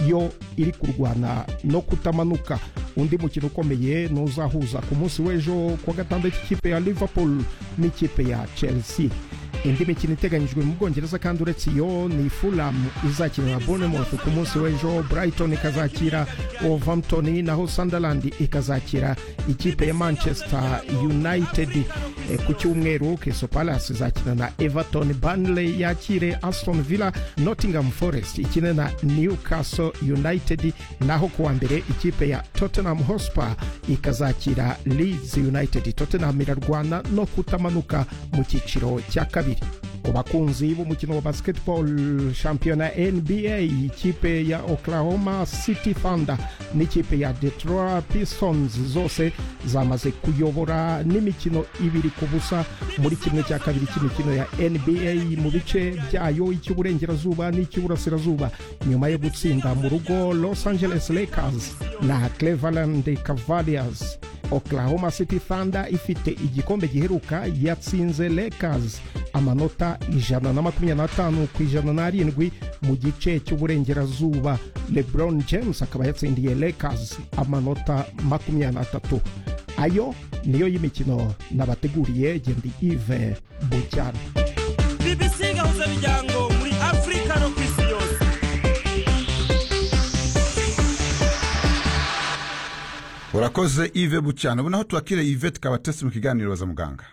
yo iri kurwana no kutamanuka undi mukino ukomeye n'uzahuza ku munsi w'ejo kuwa gatandatu ikipe ya liverpool n'ikipe ya chelsea indi mikino iteganyijwe mu bwongereza kandi uretse iyo ni fulham izakina na bournemouth ku munsi w'ejo brighton ikazakira wolverhampton naho sunderland ikazakira ikipe ya manchester united E, ku cyumweru crystal palace izakina na everton burnley yakire aston villa nottingham forest ikine na newcastle united naho kuwa mbere ikipe ya tottenham hotspur ikazakira leeds united tottenham irarwana no kutamanuka mu cyiciro cya kabiri ku bakunzi b'umukino wa basketball shampiyona nba ikipe ya oklahoma city thunder n'ikipe ya detroit pistons zose zamaze kuyobora n'imikino ibiri ku busa muri kimwe cya kabiri cy'imikino ya nba mu bice byayo icy'uburengerazuba n'icy'uburasirazuba nyuma yo gutsinda mu rugo los angeles lakers na cleveland cavaliers oklahoma city thunder ifite igikombe giheruka yatsinze lakers amanota ijana na makumyabiri n'atanu ku ijana n'arindwi mu gice cy'uburengerazuba lebron james akaba yatsindiye lakers amanota makumyabiri n'atatu ayo niyo y'imikino nabateguriye gendi ive bucyana bibisiga mpuzabijyango muri afurika no ku isi yose urakoze ive bucyana ubu naho tubakire ive tukaba tese mu kiganiro baza muganga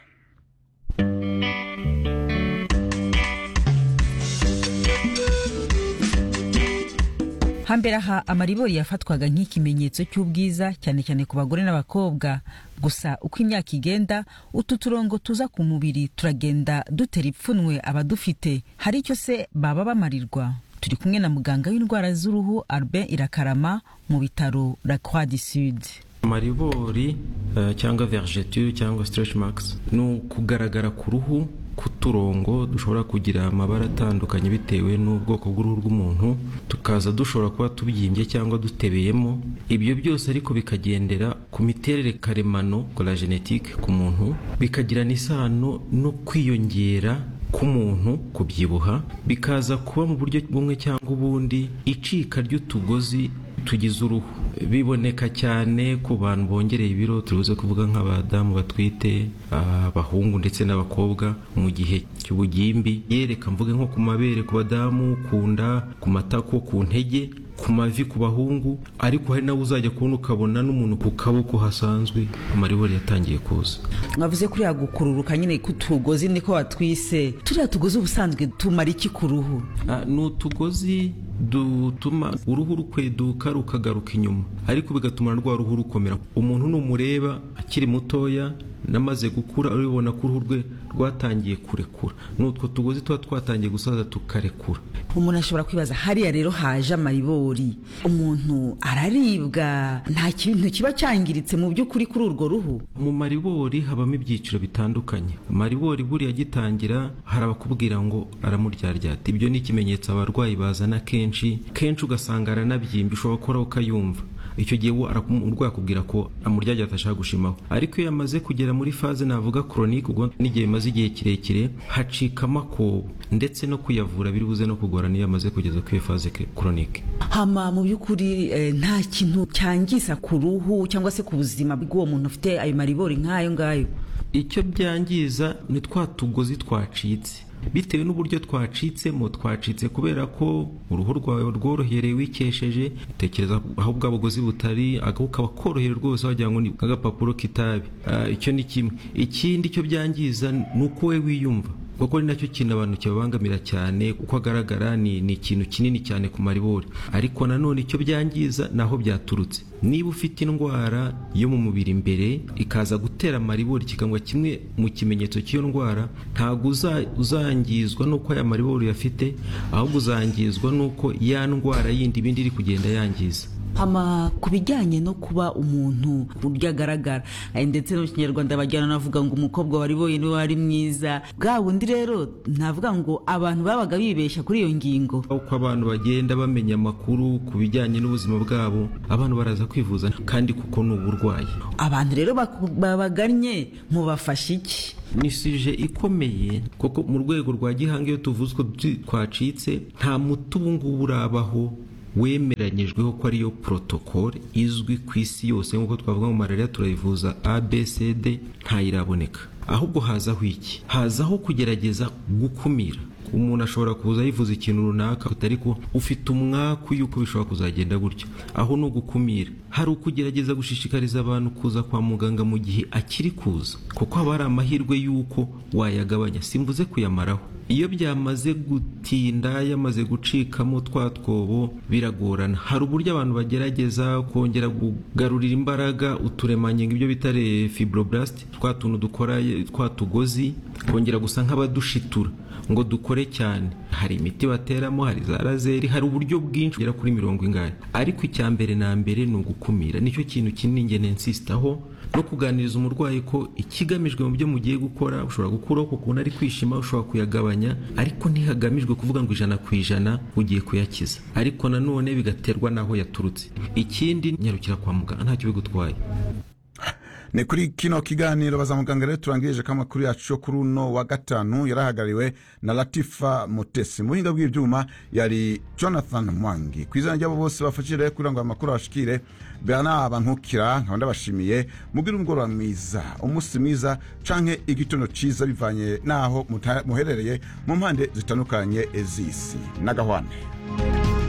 hambere aha amaribori yafatwaga nk'ikimenyetso cy'ubwiza cyane cyane ku bagore n'abakobwa gusa uko imyaka igenda utu turongo tuza ku mubiri turagenda dutera ipfunwe abadufite hari icyo se baba bamarirwa turi kumwe na muganga w'indwara z'uruhu albert irakarama mu bitaro la croix du sud amaribori eh, cyangwa vergeture cyangwa stretch marks ni ukugaragara ku ruhu kuturongo dushobora kugira amabara atandukanye bitewe n'ubwoko bw'uruhu rw'umuntu tukaza dushobora kuba tubyimbye cyangwa dutebeyemo ibyo byose ariko bikagendera ku miterere karemano la genetique ku muntu bikagirana isano no kwiyongera k'umuntu kubyibuha bikaza kuba mu buryo bumwe cyangwa ubundi icika ry'utugozi tugize uruhu biboneka cyane ku bantu bongereye ibiro turuze kuvuga nk'abadamu batwite abahungu ndetse n'abakobwa mu gihe cy'ubugimbi yereka mvuge nko ku mabere ku badamu ku nda ku matako ku ntege ku mavi ku bahungu ariko hari nawe uzajya kubona ukabona n'umuntu ku kaboko hasanzwe amaribori yatangiye kuza mwavuze kuriya gukururuka nyine kutugozi niko watwise turiya tugozi ubusanzwe tumara iki ku ruhu Ah, ni utugozi dutuma uruhu rukweduka rukagaruka inyuma ariko bigatuma na rwa ruhu rukomera umuntu numureba akiri mutoya namaze gukura uribona ko uruhu rwe rwatangiye kurekura ni utwo tugozi tuba twatangiye gusaza tukarekura umuntu ashobora kwibaza hariya rero haje amaribori umuntu araribwa nta kintu kiba cyangiritse mu by'ukuri kuri urwo ruhu mu maribori habamo ibyiciro bitandukanye maribori buriya agitangira hari abakubwira ngo aramuryaryaata ibyo ni ikimenyetso abarwayi bazana kenshi kenshi ugasanga aranabyimbye ushobora gukora ukayumva icyo gihe we arakum- umurwayi akubwira ko amuryarya atashaka gushimaho ariko iyo yamaze kugera muri faze navuga koronike ubwo n'igihe bimaze igihe kirekire hacika amakobo ndetse no kuyavura biri buze no kugorana iyo yamaze kugeza ku iyo faze koronike hama mu by'ukuri eh, nta kintu cyangiza ku ruhu cyangwa se ku buzima bw'uwo muntu ufite ayo maribori nk'ayo ngayo icyo byangiza ni twa tugozi twacitse bitewe n'uburyo twacitsemo twacitse kubera ko uruhu rwawe rworohereye wikesheje utekereza aho bwa bugozi butari aga- ukaba koroheye rwose wagira ngo ni nk'agapapuro k'itabi Ah, icyo ni kimwe ikindi cyo byangiza ni uko we wiyumva kuko ni nacyo kintu abantu kibabangamira cyane uko agaragara ni, ni ikintu kinini cyane ku maribori ariko nanone icyo byangiza ni aho byaturutse niba ufite indwara yo mu mubiri imbere ikaza gutera maribori kikangwa kimwe mu kimenyetso cy'iyo ndwara ntabwo uza- uzangizwa n'uko aya maribori uyafite ahubwo uzangizwa n'uko ya ndwara yindi ibindi iri kugenda yangiza hama ku bijyanye no kuba umuntu uburyo agaragara eh, ndetse no mu kinyarwanda bajyana navuga ngo umukobwa wari boye niwe wari mwiza bwa bundi rero navuga ngo abantu babaga bibeshya kuri iyo ngingo uko abantu bagenda bamenya amakuru ku bijyanye n'ubuzima bwabo abantu baraza kwivuza kandi kuko ni uburwayi abantu rero baku- babagannye mubafasha iki ni sije ikomeye kuko mu rwego rwa gihanga iyo tuvuze ko tu- twacitse nta muti ubu ngubu urabaho wemeranyijweho ko ariyo protokole izwi ku isi yose nk'uko twavuga mu malariya turayivuza abcd ntayiraboneka ahubwo hazaho iki hazaho kugerageza gukumira umuntu ashobora kuza yivuza ikintu runaka ariko ufite umwaku y'uko bishobora kuzagenda gutyo aho ni ugukumira hari ukugerageza gushishikariza abantu kuza kwa muganga mu gihe akiri kuza kuko haba hari amahirwe y'uko wayagabanya simvuze kuyamaraho iyo byamaze gutinda yamaze gucikamo twa twobo biragorana hari uburyo abantu bagerageza kongera kugarurira imbaraga uturemangingo ibyo bita fibroblast twa tuntu dukora twa tugozi kongera gusa nk'abadushitura ngo dukore cyane hari imiti bateramo hari za razeri hari uburyo bwinshi bugera kuri mirongo ingahe ariko icya mbere na mbere ni ugukumira nicyo kintu kinini ngene nsisitaho no kuganiriza umurwayi ko ikigamijwe mu byo mugiye gukora ushobora gukuraho ku kuntu ari kwishima ushobora kuyagabanya ariko ntihagamijwe kuvuga ngo ijana ku ijana ugiye kuyakiza ariko nanone bigaterwa n'aho yaturutse ikindi nyarukira kwa muganga ntacyo bigutwaye ni kuri kino kiganiro bazamuganga rero turangirije ko amakuru yacu yo kuri uno wa gatanu yari ahagarariwe na latifa mutesi mu buhinga bw'ibyuma yari jonathan mwangi ku izina ry'abo bose bafashije kugira ngo aya makuru abashikire bana bankukira nkaba ndabashimiye mugire umugoroba mwiza umunsi mwiza canke igitondo ciza bivanye n'aho muta- muherereye mu mpande zitandukanye z'isi n'agahwane